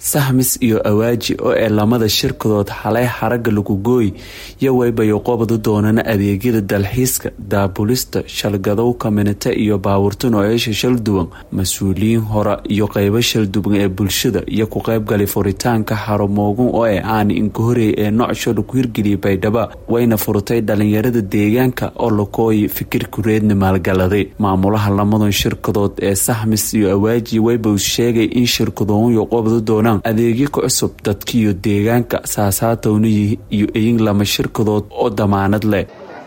sahmis iyo awaaji oo ee lamada shirkadood xalay xaraga lagu gooy iyo waybayo qobadu doonana adeegyada dalxiiska daabulista shalgadow kaminite iyo baawurta nooceesha shalduwan mas-uuliyiin hore iyo qeybo shalduwan ee bulshada iyo ku qeybgalay furitaanka xarumoogun oo ee aani inka horeey ee noocsho lagu hirgeliyay baydhaba wayna furtay dhalinyarada deegaanka oo lakooyi fikir kureedna maalgaladay maamulaha lamadan shirkadood ee sahmis iyo awaaji wayba sheegay in shirkadoonyo qobadu doonaan adeegyo ka cusub dadkiiyo deegaanka saasaatowna iyo eyin lama shirkadood oo damaanad leh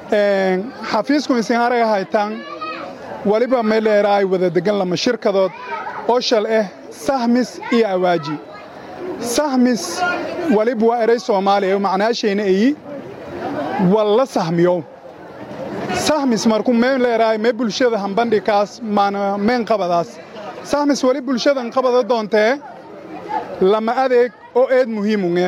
xafiisku isin araga haytaan weliba meeleera ay wada degan lama shirkadood oo shal ah sahmis iyo awaaji sahmis weliba waa eray soomaaliya macnaashayna eyi walla sahmiyow sahmis markuu meen leeraay mee bulshada hambandhikaas maana meen qabadaas sahmis weli bulshadan qabada doontee lama adeeg oo eed muhiimunge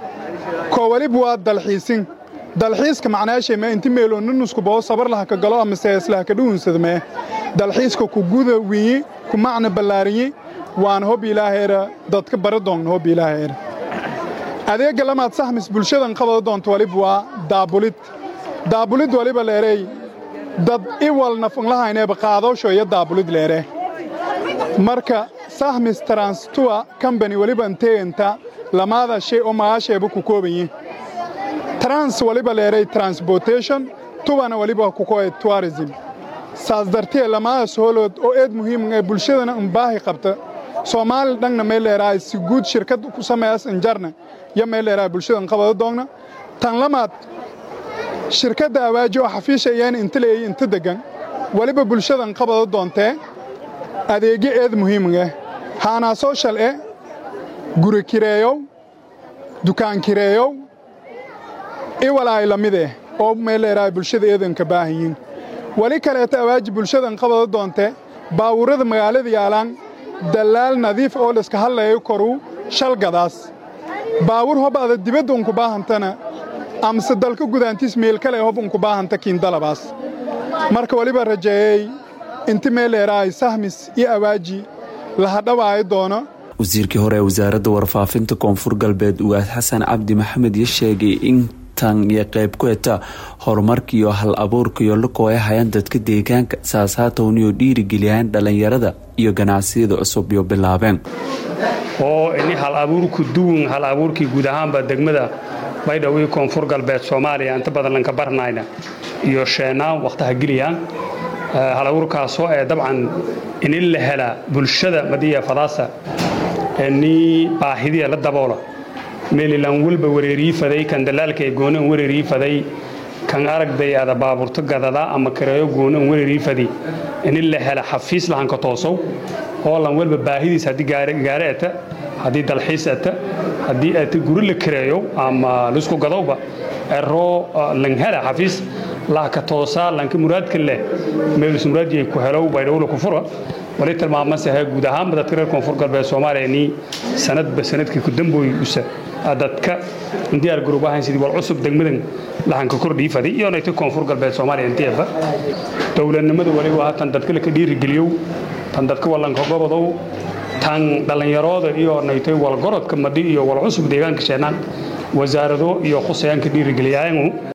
koo weliba waa dalxiisin dalxiiska macnaashay inti meeloo nunusku boo sabar laha ka galo ama seeslaha ka dhuunsadmee dalxiiska ku guda wiyi ku macna ballaarinyi waana hob ilaaheera dadka bara doonna hob ilaaheera adeegga lamaad sahmis bulshadan qabada doonta weliba waa daabulid daabulid weliba leerey dad iwal nafunlahayneeba qaadowsho iyo daabulid leere marka sahmis transtuwa combany weliba inteeganta lamaada shay oo magaasheeba ku koobanyi trans weliba leeray transportation tuwana weliba kukoe tourism saas dartee lamaadaas hoolood oo eed muhiim ee bulshadana unbaahi qabta soomaali dhanna may leerahay si guud shirkad ku sameeyas injarna yo may leerahay bulshadan qabada doogna tan lamaad shirkadda awaaji oo xafiisha iyana inta leeyay inta deggan weliba bulshadan qabada doontee adeegyo eed muhiimgah haanaa sooshal e guri kireeyow dukaan kireeyow iwalaay la mid eh oo meeleeraay bulshada eedanka baahanyiin weli kaleeta awaaji bulshadan qabada doonte baawurrada magaalada yaalaan dallaal nadiif oo layska hadlayo koruu shalgadaas baawur hob ada dibadda unku baahantana amase dalka gudaantiis meel kale hob unku baahanta kiindalabaas marka weliba rajeeyey inti meeleeraay sahmis iyo awaaji lahadhawaayo doono wasiirkii hore ee wasaaradda warfaafinta koonfur galbeed ugaas xasan cabdi maxamed iyo sheegay in tan iyo qayb ku heta horumarkiiyo hal abuurkaiyo lakooya hayaan dadka deegaanka saasaatowniyo dhiirigeliyaan dhallinyarada iyo ganacsiyada cusub iyo bilaabeen oo ini hal abuurku duwan hal abuurkii guud ahaanba degmada baydhabo iyo koonfur galbeed soomaaliya inta badan lanka barnayna iyo sheenaan wakhtaha geliyaan hal abuurkaasoo ee dabcan inin la helaa bulshada madiya fadaasa ni baahidiya la daboola meelilan walba wareerii faday kan dalaalka ee goonan wareerii faday kan aragday ada baaburto gadada ama kareeyo goonan wareerii fadi inin la hela xafiis lahanka toosow oo lan walba baahidiis haddii gaare ata haddii dalxiis ata haddii ata guri la kareeyo ama lisku gadowba eroo lan hela xafiis lahka toosaa lanka muraadka leh meelus muraadiyay ku helow baydhowla ku fura wali tilmaamasahe guud ahaanba dadka reer koonfur galbeed soomaaliya nii sanadba sanadkii ku dambooy usa dadka diyaar garoob ahayn sidii wal cusub degmadan lahanka kordhii fadi iyo nayta koonfur galbeed soomaaliya inteeba dowladnimada waliba haatan dadka laka dhiirigeliyow tan dadka wallanka gobodow tan dhallinyarooda iyo naytay walgorodka madhi iyo wal cusub deegaanka sheenaan wasaarado iyo khusayaanka dhiirigeliyaanu